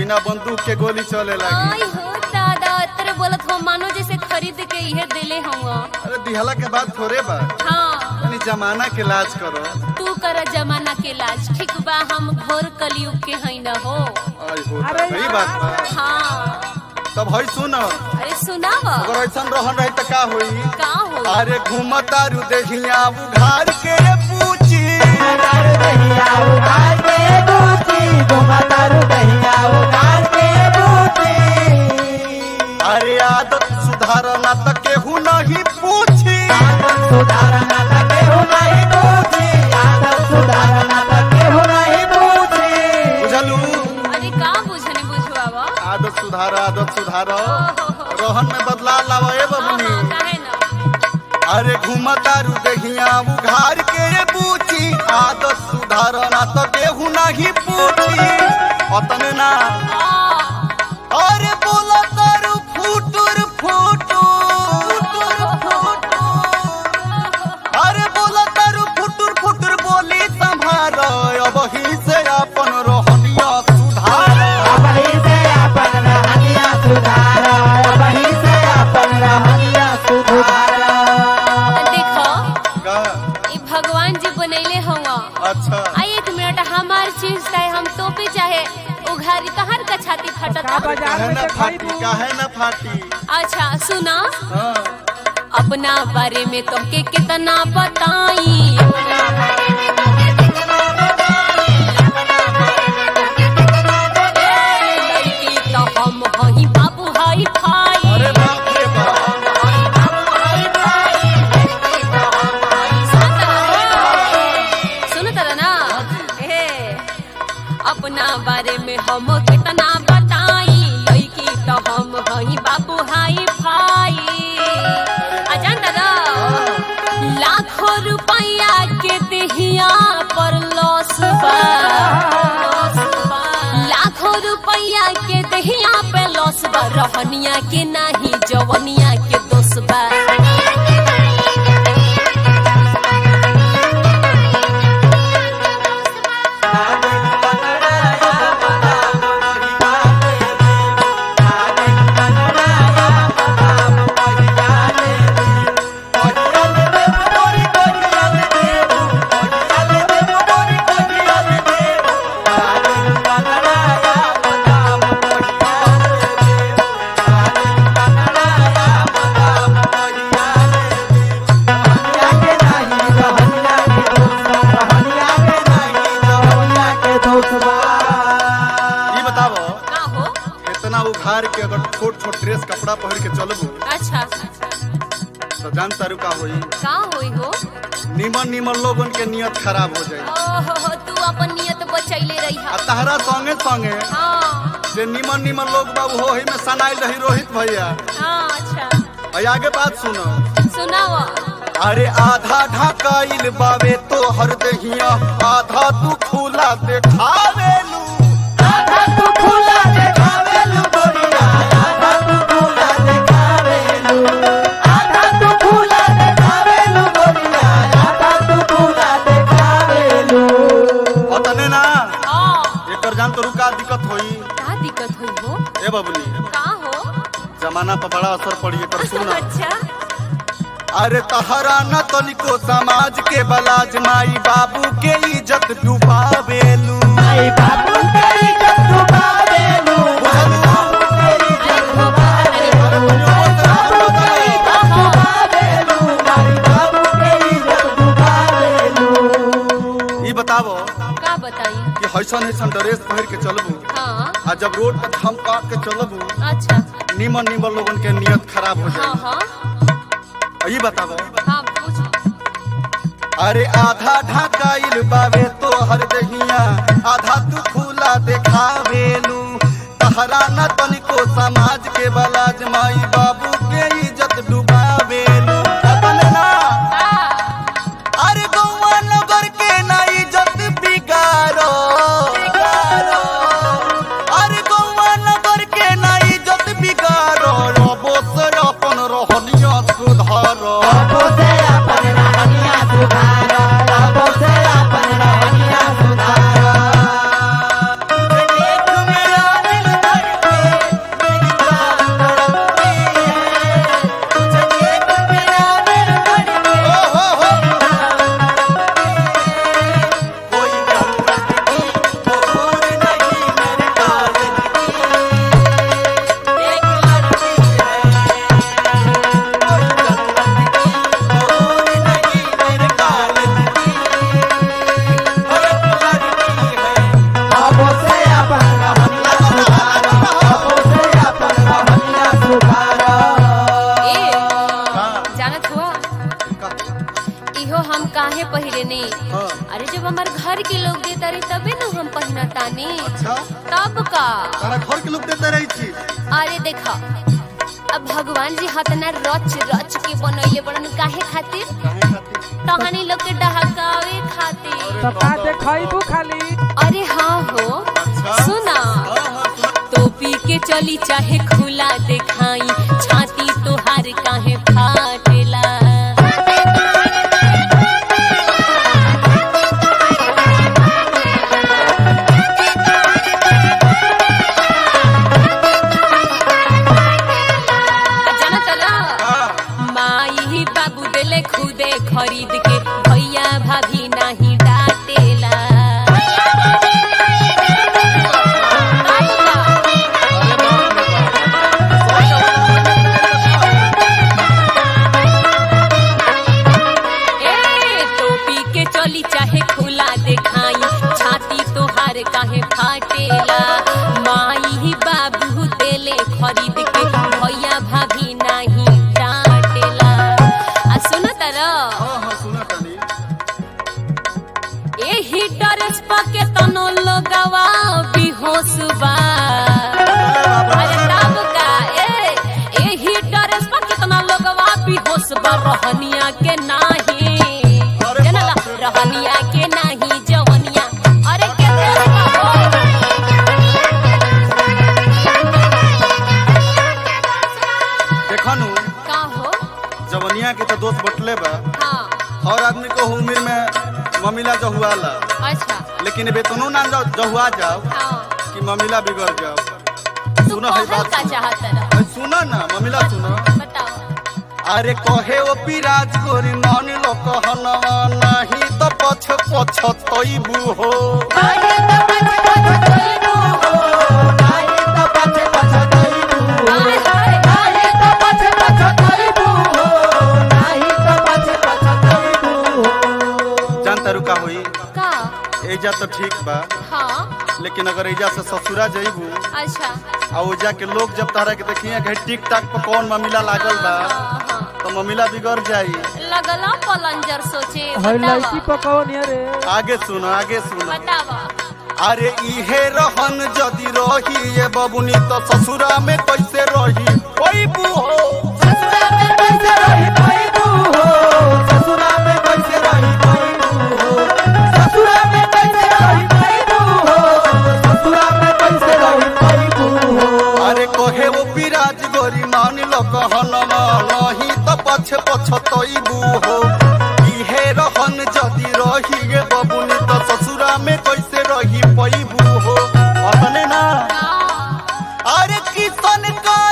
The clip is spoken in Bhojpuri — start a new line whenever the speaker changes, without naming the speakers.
बिना बंदूक के गोली चले लगी
आई हो दादा तेरे बोलत हो मानो जैसे खरीद के इहे दिले हुआ
अरे दिहला के बाद थोड़े बा
हाँ
तनी जमाना के लाज करो
तू कर जमाना के लाज ठीक बा हम घोर कलयुग के हई न हो
आई हो
अरे
सही बात बा
हाँ
तब हई सुन
अरे सुनाव
अगर ऐसा रहन रही त का होई
का हो
अरे घूमतारू देखिया उघार के पूछी
तारू दहिया उगार के बूची घुमा तारू दहिया उगार के बूची
अरे आदत सुधारना त केहू नहीं पूछी
आदत सुधारना त केहू नहीं बूची आदत सुधारना त केहू नहीं बूची
बुझलू
अरे का बुझने बुझवावा
आदत सुधार आदत सुधार
ओहो।
रोहन में बदलाव लावा ए
हाँ
बबनी
हाँ काहे ना
अरे घूमतारू देखिया उघार के पूछी आदत सुधारना त केहू नहीं पूछी अतने ना
आ,
अरे बोला तारू फुटुर फुटुर अरे बोला तारू फुटुर फुटुर बोली संभार अब ही से अपन रोहनिया सुधार
अबही से अपन रहनिया सुधार अबही से अपन रहनिया सुधार
देखो
का?
ई भगवान जी बनैले हुआ
अच्छा
आ एक मिनट हमार चीज चाहे हम तोपे चाहे उघारी तहर का छाती फटता
काहे न फाटी काहे न फाटी
अच्छा सुना
हाँ
अपना बारे में तुमके कितना बताई लड़की तो हम हई बाबू हई भाई
अरे बाप रे बाप
सुन तर ना हे अपना बारे में हम कितना बताई लड़की तो हम हई बाबू हाई भाई आ जानता ना लाखों रुपया के देहिया पर लॉस बा लाखों रुपया के देहिया पे लॉस बा रहनिया के नाही जवनिया के दोष बा
ई बताओ
का हो
इतना उघार के अगर छोट छोट ड्रेस कपड़ा पहन के चलबू
अच्छा
तो जान तारू का होई
का होई हो
निमन निमन लोगन के नियत खराब हो जाई
ओहो हो, तू अपन नियत बचैले रही
आ तहरा संगे संगे
हाँ
जे निमन निमन लोग बाबू हो ही में सनाइल रही रोहित भैया
हाँ अच्छा
और आगे बात सुनो
सुनाओ
अरे आधा ढकाइल बावे तो हर दहिया आधा तू खुला देखावेलू अतने ना
हाँ
एकर जान तो रुका दिक्कत होई
का दिक्कत हुई हो
ए बबली
का हो
जमाना पर बड़ा असर पड़ी एकर सुन
अच्छा
अरे तहरा न तनिको समाज के बलाज माई बाबू के इज्जत डुबावेलू ई बतावो
का बताई
कि हैसन हैसन ड्रेस पहिर के चलबू
हाँ
आ जब रोड पर थम काट के चलबू
अच्छा
निमन निमन लोगन के नियत खराब हो
हाँ
जाए
हाँ
ई बतावो
हाँ पूछ
अरे आधा ढकाइल बावे तो हर दहिया आधा तू खुला देखावेलू तहरा न तनिको समाज के बलाज माई बाबू के इज्जत डुबावेलू अपन ना अरे गौवा नगर के ना इज्जत बिगाड़ो अरे गौवा नगर के ना इज्जत बिगाड़ो रबो सर अपन रहनिया सुधारो एक मेरा दिल
के पहिरने
हाँ।
अरे जब हमार घर के लोग देता रहे तबे न हम पहिना तानी
अच्छा
तब का
तारा घर के लोग देते रही छी
अरे देखा अब भगवान जी हतना रच रच के बनैले बड़न काहे खातिर
काहे खातिर
तहनी लोग के डहकावे खातिर
तो का देखैबू खाली
अरे हाँ हो
अच्छा।
सुना
हाँ हाँ सुना
टोपी के चली चाहे खुला दिखाई छाती तोहार काहे फाटेला आ जाना चला
हाँ,
माई बाबू देले खुदे खरीद के भैया भाभी नहीं डांटेला ए टोपी के चली चाहे खुला दिखाई छाती तोहार काहे फाटेला माई बाबू देले खरीद के भैया भाभी नहीं डांटेला आ सुन तारा
हाँ हाँ सुना तनी
एही ड्रेस पके तनो लगवा बेहोश बा अरे तब का ए एही ड्रेस पके तनो लगवा बेहोश बा रहनिया के नाही
अरे
जानला
बाप रे।
रहनिया के नाही जवनिया अरे के देश का हो
देखनु
का हो
जवनिया के तो दोस्त बटले बा
हाँ
हर आदमी को उम्र में ममिला जहुआला
अच्छा
लेकिन वेतनो ना जाओ जहुआ जाओ
हाँ
कि ममिला बिगड़ जाओ
तू
सुनो है
कहल
बात
का
सुनो।
चाहत रहा
अरे सुनो ना ममिला सुनो
बताओ
अरे कहे ओ पिराज गोरी नानी लो कहनवा नहीं तो पछ पछ तोइबू हो
अरे तो पछ पछ कोइनो
नाही तो पछे पछे तैबू
हाय हाय
नाही तो पछे पछे तैबू नाही तो पछे पछे तैबू
जान तारू का होई
का
एजा तो ठीक बा
हाँ
लेकिन अगर एजा से ससुरा जइबू
अच्छा
आ ओजा के लोग जब तारा के देखिए कि टिक टाक पर कौन ममिला लागल बा
हाँ, हाँ।
तो ममिला बिगड़ जाई
लगला पलंजर सोचे
हई लड़की
बतावा
पकौन रे
आगे सुनो आगे सुनो
बतावा
अरे इहे रहन जदि रही ये बबुनी तो ससुरा में कैसे रही ओइबू हो
ससुरा में कैसे रही तैबू हो ससुरा में कैसे रही तैबू हो ससुरा में कैसे रही तैबू हो ससुरा में कैसे रही तैबू हो
अरे कहे वो विराज गोरी मान लो कहनवा नहीं तो पछ पछ तोइबू हो इहे रहन जदि रही ये बबुनी तो ससुरा में कैसे रही पैबू हो अपने ना
का
अरे किसन का